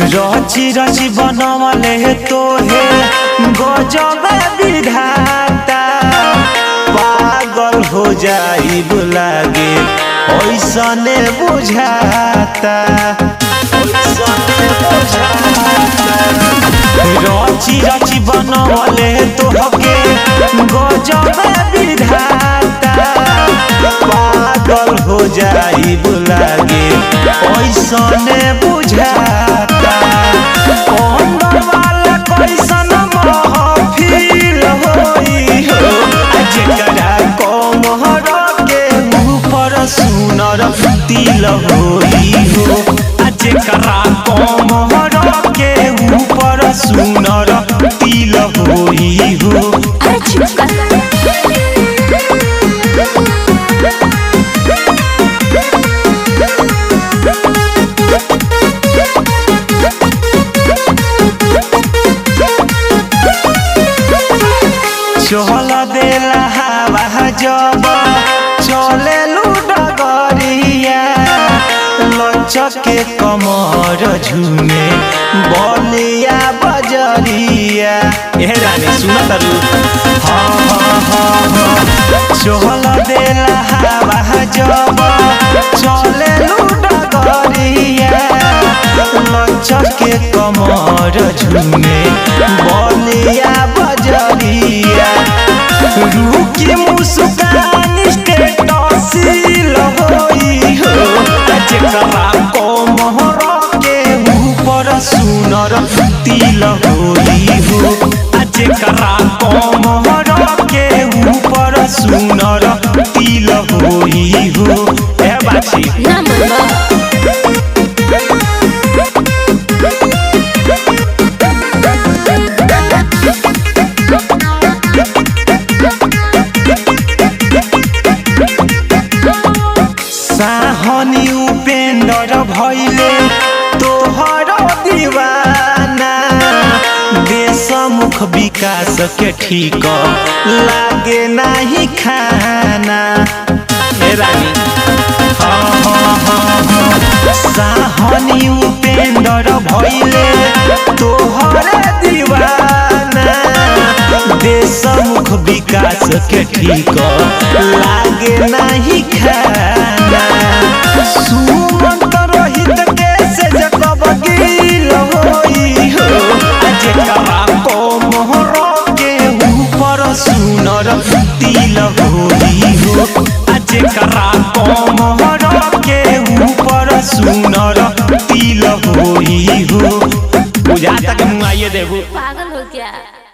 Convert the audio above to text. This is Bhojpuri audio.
रची रची बनवले तोहे गजब विधाता पागल हो जाई लागे ऐसने बुझाता ऐसने बुझाता रची रची बनवले तोहके गजब विधाता पागल हो जाई लागे ऐसने बुझाता अंदर वाला कैसन महफिल होई हो आ जेकरा कमहर के ऊपर सुनर तिल होई हो आ जेकरा कमहर के ऊपर सुनर तिल होई हो अरे चुप कर चहल देला हवा जब चले लुडगरिया लचके कमर झुमे बलिया बजरिया ए रानी सुन तारू हाँ हाँ हाँ हाँ चहल देला हवा जब चले लुडगरिया लचके कमर झुमे बलिया बजरिया रुकी मुस्कान स्टेटसिल होई हो जेकरा कमर के ऊपर सुनर तिल होई हो आ जेकरा कमर के ऊपर सुनर तिल होई हो ए बाछी ना मनबा साहनी उपेंद्र भैले तोहर दीवाना देशमुख विकास के ठीक लागे नाही खाना ए रानी हाँ हाँ हाँ हाँ साहनी उपेंद्र भैले तोहर दीवाना देशमुख विकास के ठीक लागे नाही खाना सुमंत रोहित के से जकब गिल होई हो आ जेकरा कोमहर के ऊपर सुनर तिल होई हो आ जेकरा कोमहर के ऊपर सुनर तिल होई हो बुझा तक मुआइए देबू पागल हो क्या